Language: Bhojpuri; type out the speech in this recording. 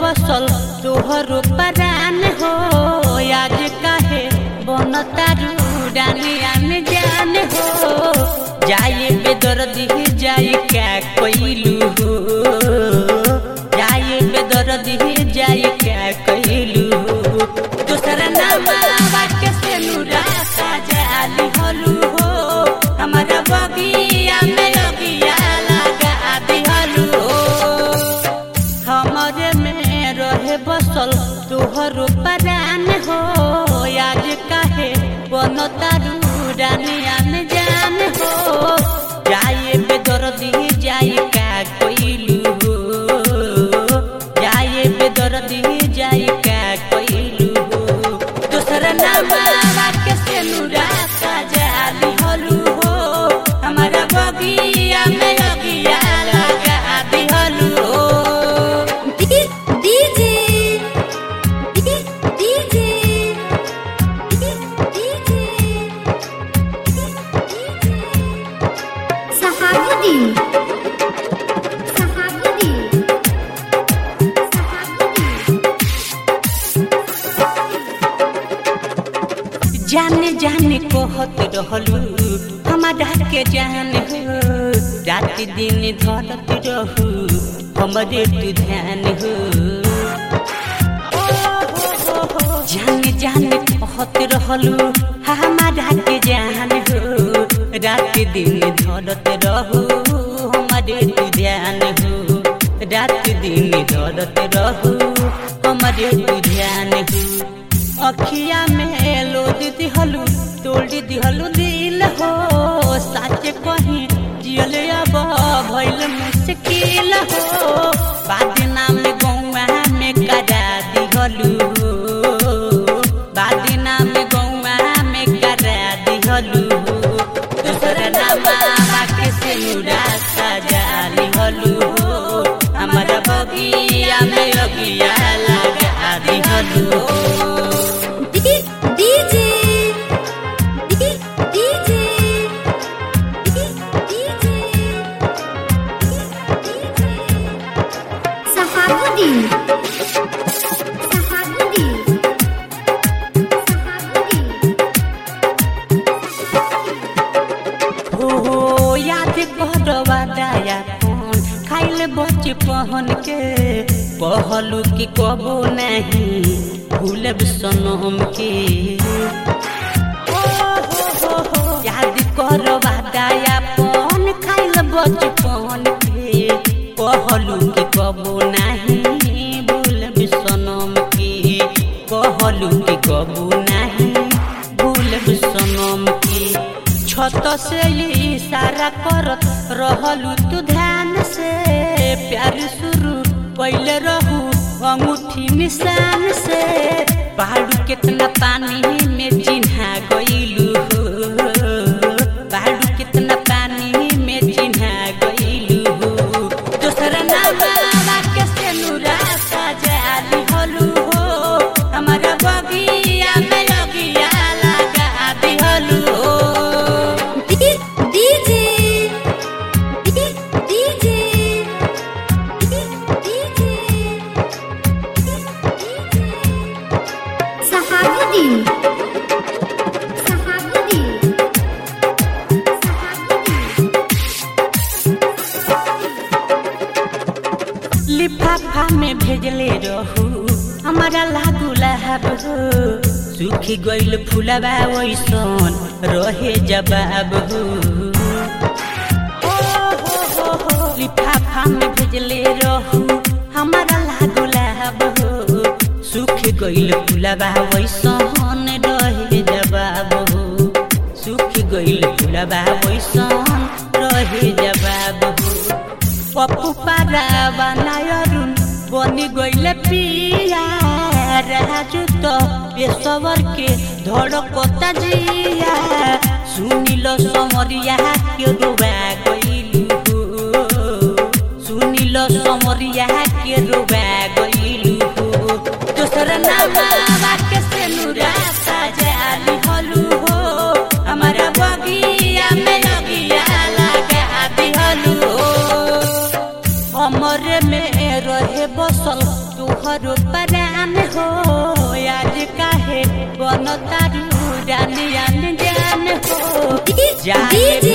बसल तोहरो परान हो आज काहे बनतारू डानी आन जान हो जाए बेदर्दी जाए क्या कैलू हो जाए बेदर्दी जाए क्या कैलू हो दूसरा नाम के से नूरा सजाली हलू हो हमारा बगिया में लगिया लगा दिहलू हो हमरे में रहे बसल तोहरो परान हो आज काहे बनतारू डानिया में जान हो जाए बेदर्दी जाए का कोइलू हो जाए बेदर्दी जाए का कोइलू हो दूसरा नाम के से नूरा सजाली हलू हो हमारा बगिया में लगिया लगा दिहलू हो DJ DJ Sahabuddin Sahabuddin जाने जाने कहत रहलू हमारा के जान हो रात दिन धरत रहू हमरे तू ध्यान हो जाने जाने कहत रहलू हमारा के जान हो रात दिन धरत रहू हमरे तू ध्यान हो रात दिन धरत रहू हमरे तू ध्यान हो अखिया में लोद दिहलू तोड़ दिहलू दिल हो साचे कहीं जियल अब भइल मुश्किल हो बादना में गौआ में करा दिहलू बादना में गौआ में करा दिहलू दूसरा नाम के से मुरा सजा लिहलू हो हमारा बगिया में अगिया लगा दिहलू हो DJ DJ Sahabuddin Sahabuddin हो हो याद करवा दया कौन खाइल बचपन के कहलू कि कबो नहीं भूलब सनम के ओ हो हो हो याद करवा दया कौन खाइल बचपन के कहलू कि कबो नहीं भूलब सनम के कहलू कि कबो नहीं भूलब सनम के छत से इशारा करत रहलू तू ध्यान से प्यार शुरू पहले रहू अंगूठी निशान से पहाड़ू कितना पानी में चिन्हा गईलू हो पहाड़ू कितना पानी में चिन्हा गईलू हो दूसरा नाम के से नूरा सजा दिहलू हो हमारा बगिया में लगिया लगा दिहलू हो DJ DJ Sahabuddin Sahabuddin लिफाफा में भेजले रहू हमारा लागू लहब हो सूखी गइल फुलबा वैसन रहे जवाब हो ओ हो हो हो लिफाफा में भेजले रहू हमारा लागू लहब हो सूख गइल फुलबा वैसन रहे जवाब हो सूख गइल फुलबा वैसन रहे जवाब हो पप्पू पारा बनायरुन बनी गइले पिया राजू तो पेशवर के धड़कता जिया सुनिल समरिया के रोवा गइलू हो सुनिल समरिया के रोवा गइलू हो दोसर नाम के से नुरा सजाली हलू हो हमारा बगिया में लगिया लगा दिहलू हो हमरे में रहे बसल तुहर जाए